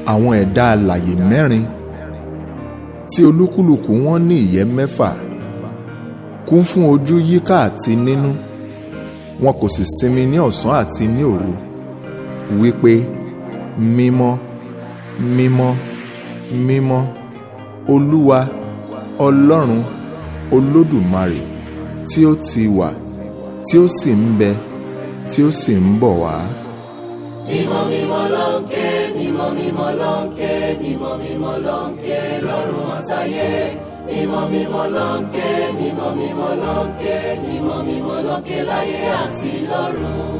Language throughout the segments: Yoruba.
àwọn ẹ̀dá alàyè mẹ́rin tí olúkúlùkù wọn ní ìyẹ́ mẹ́fà kún fún ojú yíká àti nínú wọn kò sì sinmi ní ọ̀sán àti ní òru wípé mímọ́ mímọ́ mímọ́ olúwa ọlọ́run olódùmarè tí ó ti wà tí ó sì ń bẹ tí ó sì ń bọ̀ wá. mímọ́ mímọ́ ló ń ké mímọ́ mímọ́ ló ń ké mímọ́ mímọ́ ló ń ké lọ́run àtayé mímọ́ mímọ́ ló ń ké mímọ́ mímọ́ ló ń ké mímọ́ mímọ́ ló ń ké láyé àti lọ́run.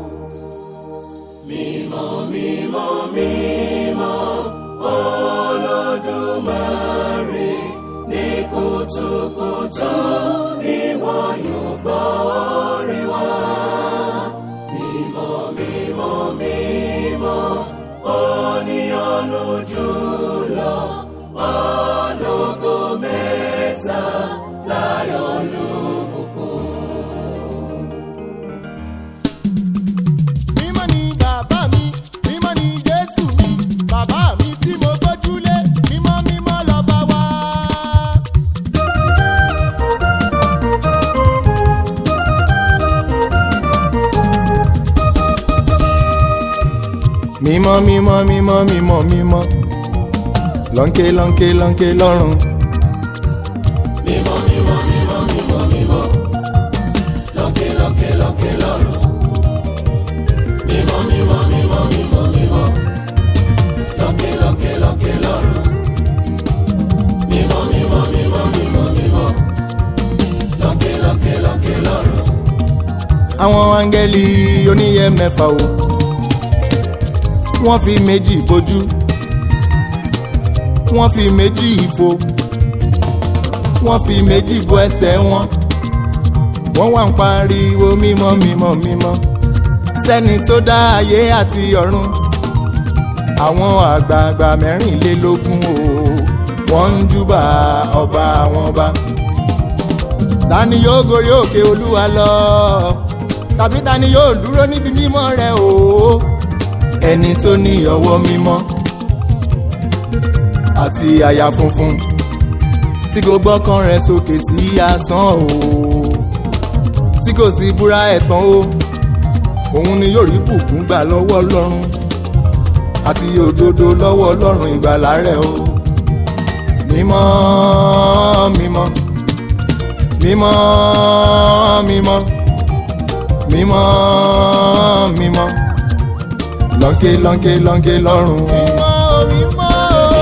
mímọ́ mímọ́ mímọ́ olódùmarè ní kùtùkùtù ìwọ yóò gbọ́ orin wa. mímọ́ mímọ́ mímọ́ oníyàn lójú lọ ológo mẹ́ta láyọ̀ lókùnkùn. mímọ́ ni bàbá mi mímọ́ ni jésù mi bàbá mi tí mo gbójúlé mímọ́ mímọ́ lọ́ba wa. mímọ́ mímọ́ mímọ́ mímọ́ mímọ́ lọ́nkẹ́ lọ́nkẹ́ lọ́nkẹ́ lọ́rùn. mímọ́ mímọ́ mímọ́ mímọ́ mímọ́ lókè lókè lókè lọ́run. mímọ́ mímọ́ mímọ́ mímọ́ mímọ́ lókè lókè lókè lọ́run. mímọ́ mímọ́ mímọ́ mímọ́ mímọ́ lókè lókè lókè lọ́run. àwọn áńgẹ́lì oníyẹ mẹ́fà o wọ́n fi méjì bojú wọ́n fi méjì ìfo wọ́n fi méjì bo ẹsẹ̀ wọn wọ́n wá ń pariwo mímọ́ mímọ́ mímọ́ sẹ́ni tó dá ayé àti ọ̀run àwọn àgbààgbà mẹ́rìnlélógún o wọ́n ń júbà ọba àwọn ọba ta ni yóò gorí òkè olúwa lọ tàbí ta ni yóò dúró níbi mímọ́ rẹ̀ o ẹni tó ní ọwọ́ mímọ́ àti àyà funfun tí kò gbọ́kàn rẹ̀ sókè sí asán o tí kò sí búra ẹ̀tàn o òun ni yóò rí bùkún gbà lọ́wọ́ ọlọ́run àti òdodo lọ́wọ́ ọlọ́run ìgbàlà rẹ̀ o mímọ́ mímọ́ mímọ́ mímọ́ mímọ́ mímọ́ lọ́nkẹ́ lọ́nkẹ́ lọ́nkẹ́ lọ́rùn. mímọ́ mímọ́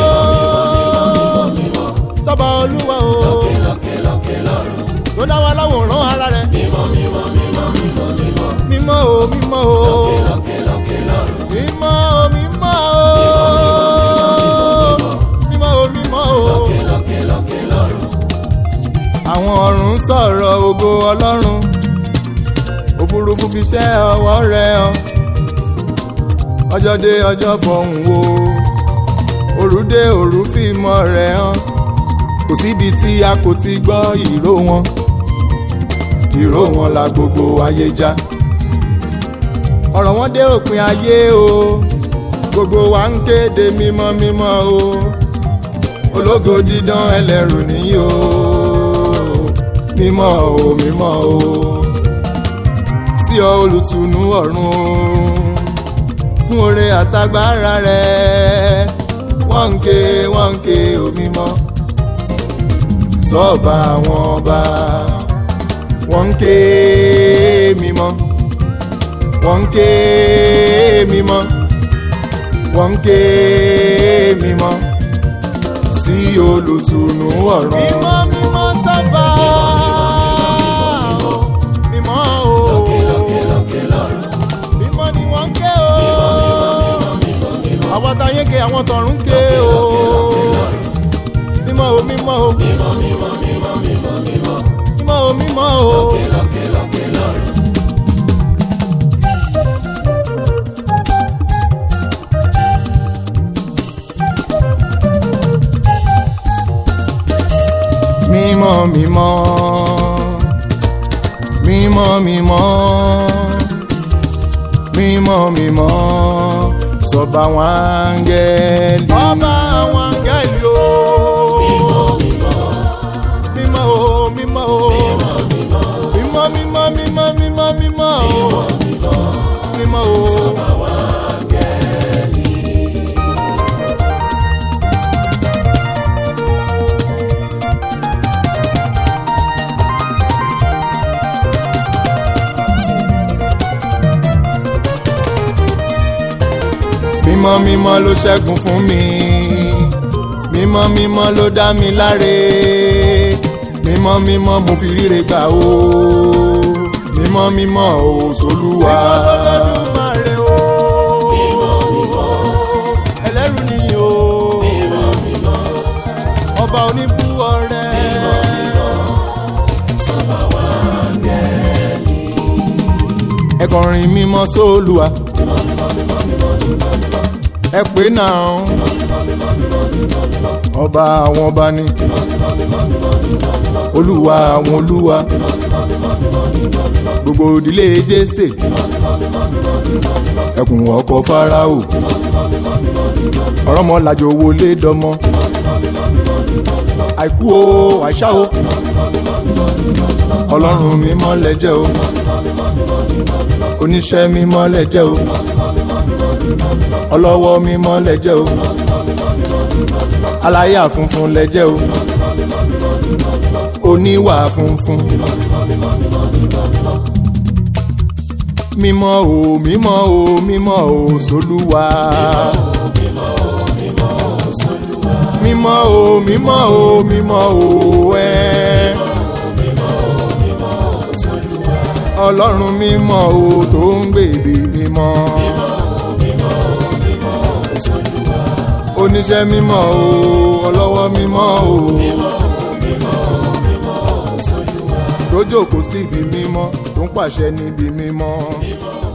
sọ́ba olúwa o lókè lókè lókè lọ́run. tó dá wa láwòrán ara rẹ̀. mímọ́ mímọ́ mímọ́ mímọ́ mímọ́ mímọ́ o mímọ́ o lókè lókè lọ́run. mímọ́ o mímọ́ o mímọ́ o mímọ́ o. lókè lókè lókè lọ́run. àwọn ọ̀run sọ̀rọ̀ ògo ọlọ́run òfurufú fi ṣẹ́ ọwọ́ rẹ̀ hàn ọjọ́ dé ọjọ́ fọ̀hún wo òru dé òru fi mọ́ rẹ̀ hàn kò síbi tí a kò ti gbọ́ ìró wọn ìró wọn la gbogbo ayé já ọ̀rọ̀ wọn dé òpin ayé o gbogbo wa ń kéde mímọ́ mímọ́ o ológo dídán ẹlẹ́rù nìyí o mímọ́ o mímọ́ o sí ọ olùtùnú ọ̀run o fún oore àtagbára rẹ wọ́n ń ké wọ́n ń ké o mímọ́ sọ́ọ̀bà àwọn ọba wọ́n ń ké mímọ́ wọ́n ń ké mímọ́ wọ́n ń ké mímọ́ sí olùtùnú ọ̀run. mímọ́ mímọ́ sábà mímọ́ o lókè lókè lókè lọ́run. mímọ́ ni wọ́n ń ké o àwọn táyé ké àwọn tọ̀run ké o mímọ́ o mímọ́ o mímọ́ mímọ́ mímọ́ mímọ́ mímọ́ mímọ́ o mímọ́ o. lókè lókè lókè lọ́run. mímọ́ mímọ́ mímọ́ mímọ́ mímọ́ mímọ́ sọba àwọn áńgẹ́lì. ọba àwọn áńgẹ́lì o. mímọ́ o mímọ́ o. mímọ́ mímọ́ mímọ́ mímọ́ mímọ́ o. mímọ́ o. mímọ́ mímọ́ ló ṣẹ́gun fún mi mímọ́ mímọ́ ló dá mi láre mímọ́ mímọ́ mo fi ríre gbà o mímọ́ mímọ́ o sólúwa. ẹlẹ́rù nìyí o ọba oníbú ọrẹ. ẹ kọrin mímọ́ sólúwa ẹ pè náà ọba àwọn ọba ni olúwa àwọn olúwa gbogbo ìdílé jésè ẹkùn ọkọ farao ọ̀rọ̀mọlàjò wọlé dọmọ àìkú o àìṣá o ọlọ́run mímọ́ lẹ́jẹ́ o oníṣẹ́ mímọ́ lẹ́jẹ́ o ọlọ́wọ́ mímọ́ lẹ́jẹ́ o aláyà funfun lẹ́jẹ́ o oníwà funfun mímọ́ o mímọ́ o mímọ́ o sólúwa. mímọ́ o mímọ́ o mímọ́ o ẹ́. ọlọ́run mímọ́ o tó ń gbèbè mímọ́. oníṣẹ́ mímọ́ o ọlọ́wọ́ mímọ́ o. tó jókòó síbi mímọ́ tó ń pàṣẹ níbi mímọ́.